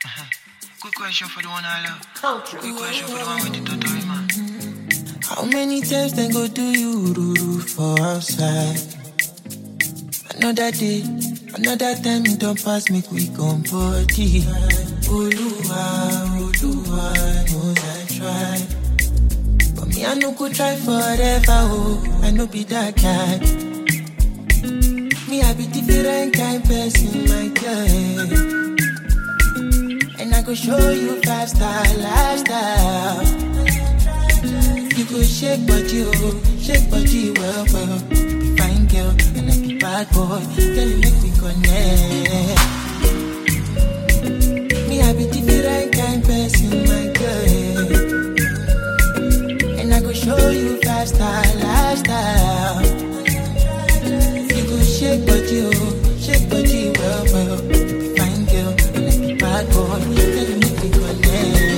Quick question for the one I love. Quick question for the one with the totori man. How many times they go do you ruru for outside? Another day, another time it don't pass me quick on body. Oluwa, Oluwa knows I try. But me, I no go try forever, oh, I no be that guy. Me, I be different kind person, my girl. And I go show you five star lifestyle. You go shake body, oh, shake body, well, well. Be fine girl, and I be bad boy. Girl, you make me connect. Me, I be different kind person, my girl. And I go show you five star lifestyle. You go shake body, oh, shake body, well, well. Be fine girl, and I be bad boy. Girl, you make me connect.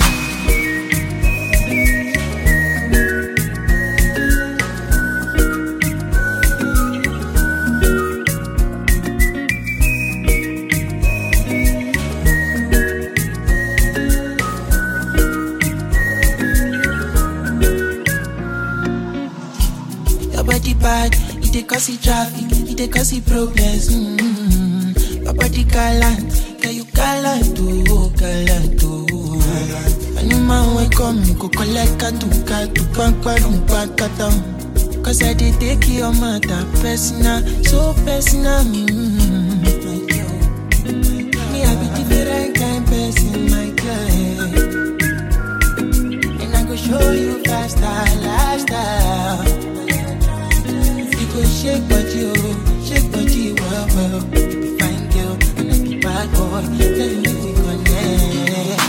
Your body bad, it dey cause it traffic, it dey cause it problems. Mm-hmm. Your body gallant, can you gallant oh, gallant oh. Anyman wey come, you go collect katu katu, pankwarum pankatam. Cause I dey take your matter personal, so personal. Mm-hmm. Me, I be different kind person, my girl. And I go show you faster lifestyle. You go shake body, oh, shake body, well, well. Be fine girl, and I be bad boy. Tell you make we connect.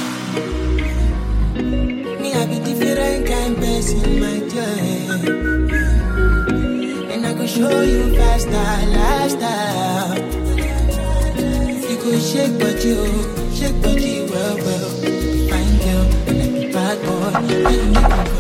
Me, I be different kind person, my girl. And I go show you faster lifestyle. You go shake body, oh, shake body, well, well. Be fine girl, and I be bad boy. Tell you make we